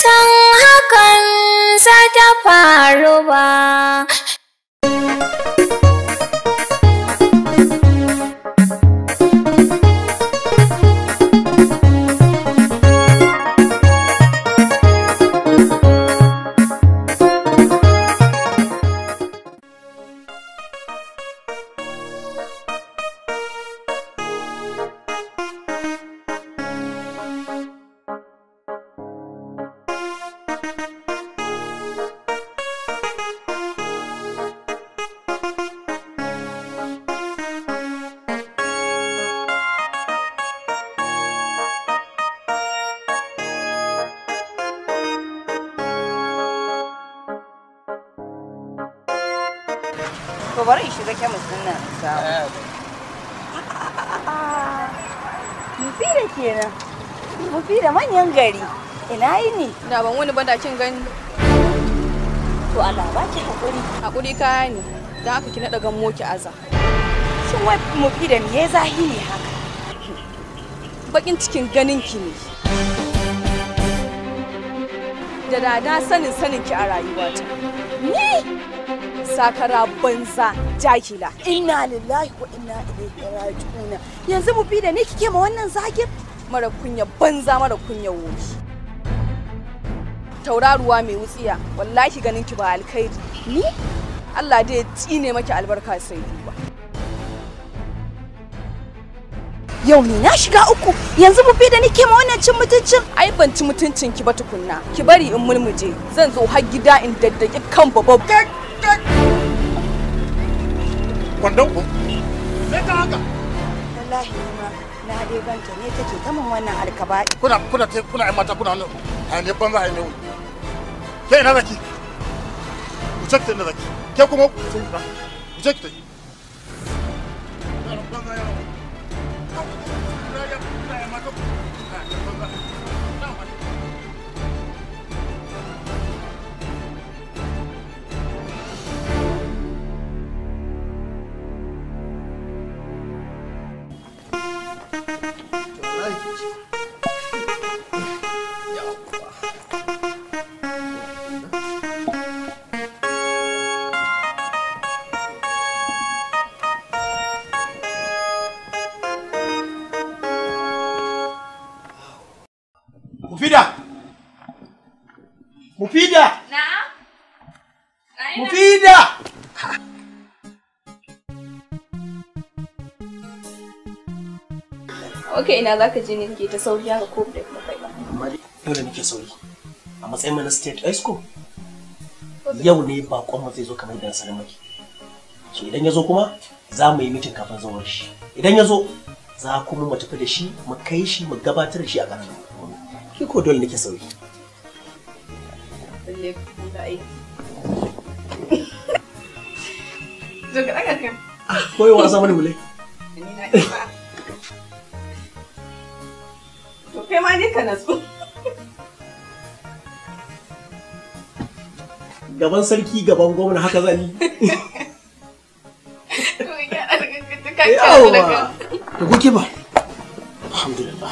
san hakan za ta faru ba. To bari in shiga kemis din nan in samu. Mufi da kenan. Mufi da manyan gari. Ina yi ne? Da ban wani bada kin gani. To Allah ba ki haƙuri. Hakuri kaya ne. Don haka ki naɗa gan moki aza. Shin wai mufi da me zahi ne haka? Bakin cikin ganin ki ne. Da da na sanin sanin ki a rayuwata. Ni? Sakara banza jakila. Inna lillahi wa inna ilaihi raji'un. Yanzu mufi da ni kike ma wannan zagin? Mara kunya banza mara kunya wofi. Tauraruwa mai wutsiya wallahi ganin ki ba alkhairi. Ni? Allah dai ya tsine maki albarka sai duba. Yau ni na shiga uku. Yanzu mufi da nike ma wannan cin mutuncin? Ai ban ci mutuncin ki ba tukunna. Ki bari in mulmuje. Zan zo har gida in daddaki kan babban. kwandon ku sai ta haka Wallahi ni ma na dai ganta ne take ta min wannan alkaba'i. kuna kuna te kuna ai mata kuna wannan a ne banza ai ne wani ke ina zaki ku ce ki ta ina zaki ke kuma ku ce ki ta ku ce ki ta Yaran banza yaran. Kuna ya- kuna ai mata ku. A ne banza. Na ma- Mufida! Mufida! Mufida! Ok ina zaka je ne ke ta sauri haka ko da kuma kai ba. amma dai dole nake sauri a matsayin mana state high school yau ne bakon mu zai zo kamar da sanin maki so idan ya zo kuma za mu yi mitin kafin zuwar shi idan ya zo za kuma mu tafi da shi mu kai shi mu gabatar da shi a ƙarar ki ko dole nake sauri Lalle da aiki. Zo ka daga kan. koyo wasa mani mulai Ni na ba. To kai ma ne ka nasu. gaban sarki gaban gwamna haka zan yi To ya daga ka yawa da kuke ba alhamdulillah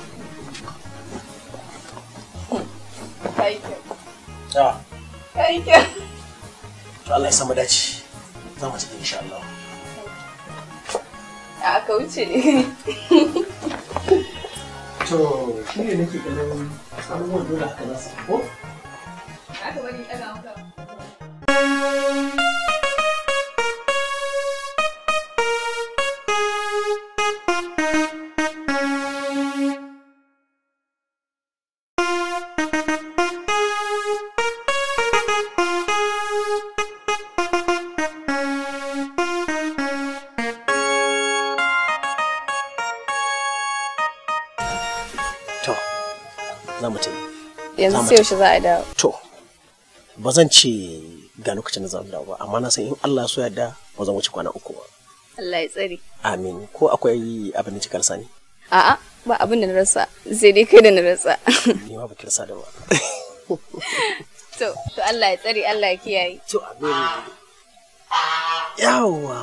Kai kyau. ya Kai kyau. to Allah ya samu dace za mu tafi insha Allah A aka wuce ne. to shi ne nake ganin abubuwan dole haka za su ko Aka bari daga maka. to za mu tafi Yanzu Za mu sai yaushe za a dawo. To, ba zan ce ga lokacin da zan dawo ba, amma na san in Allah so yarda ba zan wuce kwana uku ba. Allah ya tsare. Amin. Ko akwai abin da kika rasa ne? A'a ba abin da na rasa sai dai kai da na rasa. Ni ma ba ki rasa da ba. To, to Allah ya tsare Allah ya kiyaye. To, amin. Yawa.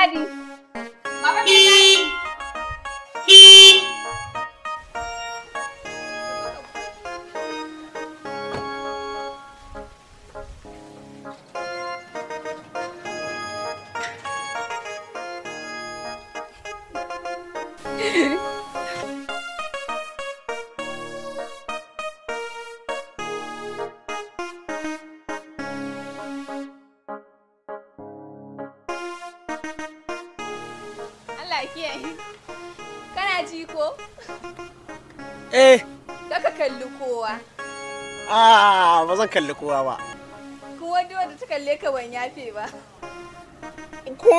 gadi. Baba mai gadi. Allah kiyaye. Kana ji ko? Eh, Kaka kalli kowa. ah, ba zan kalli kowa ba. Kuma duk wanda ta kalle ka ban yafe ba. Ko.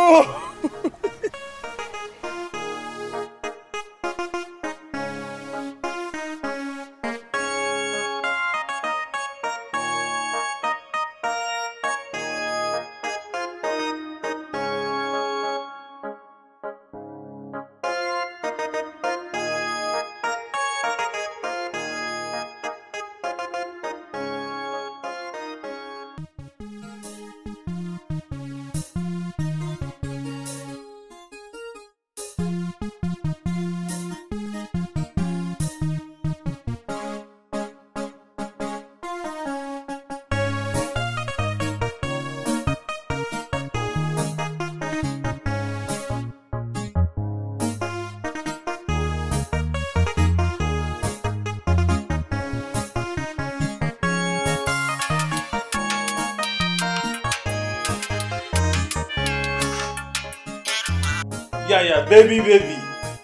Yaya baby baby.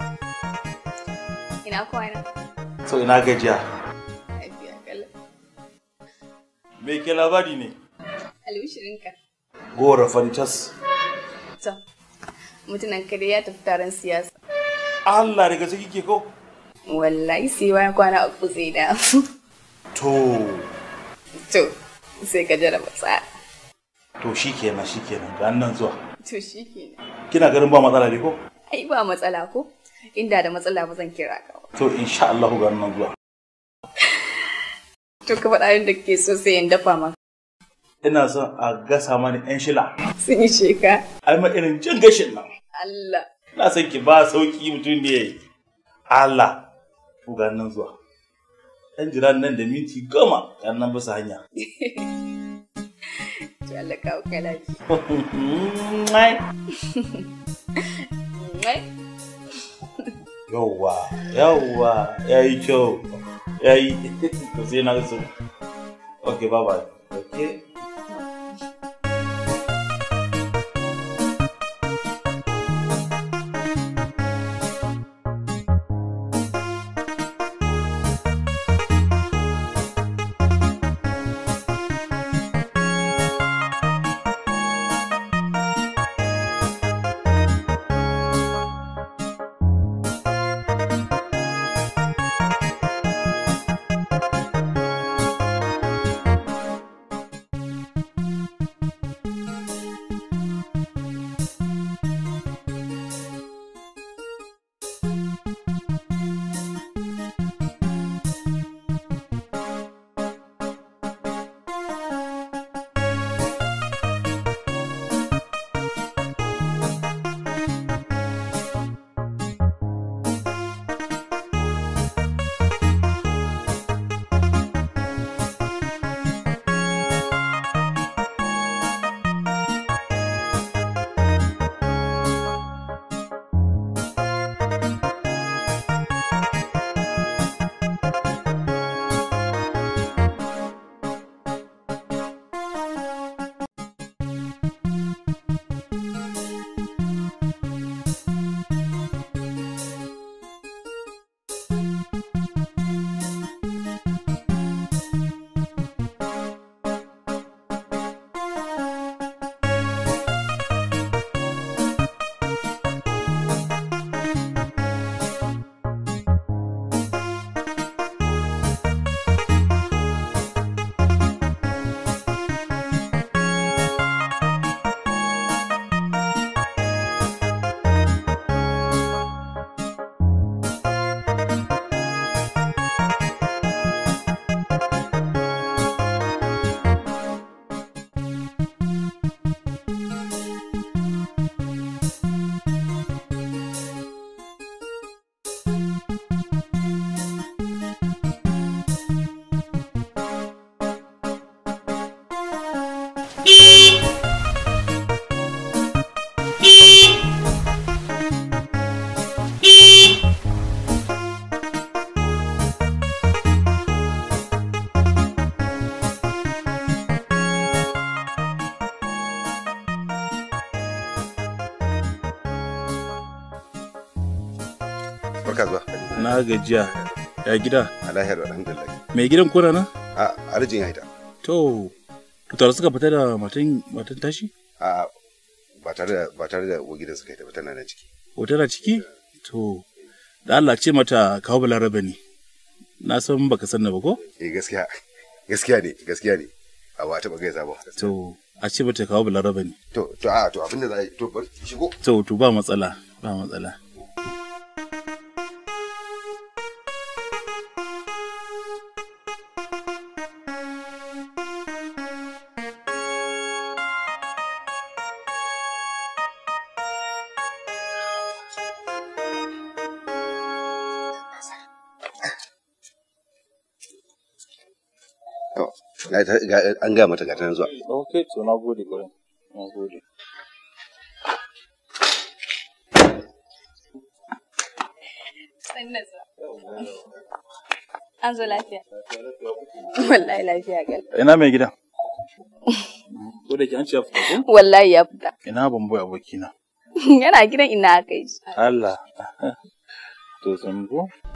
Ina kwana. So ina gajiya. Lafiya kallon. Me ke labari ne? Albishirinka. Gora fantas. To, mutunan kare ya tafi taron siyasa. Allah daga ciki ke ko? Wallahi sai bayan kwana uku zai da. To, To, sai ka jaraba tsara. to shikenan shikenan ga nan zuwa. To shi kenan. Kina ganin ba matsala ne ko? Ai ba matsala ko? Inda da matsala ba zan kira ka ba. To insha Allah ga nan zuwa. To ka faɗa yin da ke so sai in dafa maka. Ina son a gasa mani yan shila. Sun yi sheka. Ai ma irin jin gashin nan. Allah. Na san ki ba sauki mutum ne. Allah. Ku ga nan zuwa. Ɗan jiran nan da minti goma yan nan bisa hanya. To Allah kawo ka lafiya. Mwai. Mai? Yawwa, yawwa, ya yi kyau, ya yi, to sai na so. Ok, bye bye. Ok. kasuwa. Na gajiya. Ya gida. A lahiyar alhamdulillah. Mai gidan kuna nan? A arjin ya hita. To, to tare suka fita da matan matan tashi? A ba tare da ba tare da uwar gidan suka hita ba tana nan ciki. Ko tana ciki? To, da Allah ce mata kawo balarabe ne. Na san baka san na ba ko? Eh gaskiya gaskiya ne gaskiya ne. A ba taɓa gaisa ba. To, a ce mata kawo balarabe ne. To to a to abinda za a yi to bari shigo. To, to ba matsala, ba matsala. Yawa, ga ta- ga- An gaya mata ga ta nan zuwa. Ok, to na gode kwarai. Na gode. An zo lafiya. Wallahi lafiya gal. Ina mai gidan? Ko da ke an ce ya fita ko? Wallahi ya fita. Ina ban boye abokina. Yana gidan ina aka yi. Allah. To sun ko?